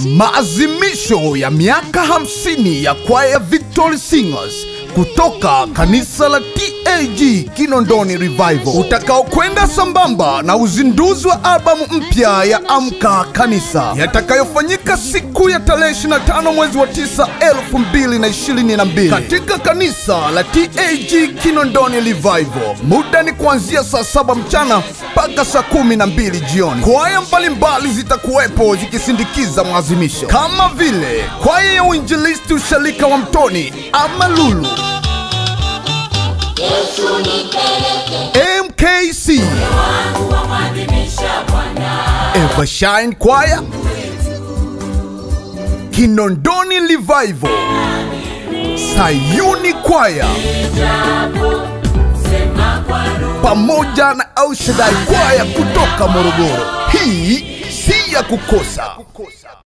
Maazimisho ya miaka 50 ya kwaya Victory Singers kutoka kanisa la TAG Kinondoni Revival utakaokwenda sambamba na uzinduzi wa albamu mpya ya Amka Kanisa yatakayofanyika siku ya tarehe 25 mwezi wa 9 2022 katika kanisa la TAG Kinondoni Revival. Muda ni kuanzia saa saba mchana mpaka saa kumi na mbili jioni. Kwaya mbalimbali zitakuwepo zikisindikiza mwazimisho kama vile kwaya ya uinjilisti usharika wa Mtoni Amalulu MKC Evershine Choir Kinondoni Revival Sayuni Choir pamoja na Aushadai Choir kutoka Morogoro. Hii si ya kukosa.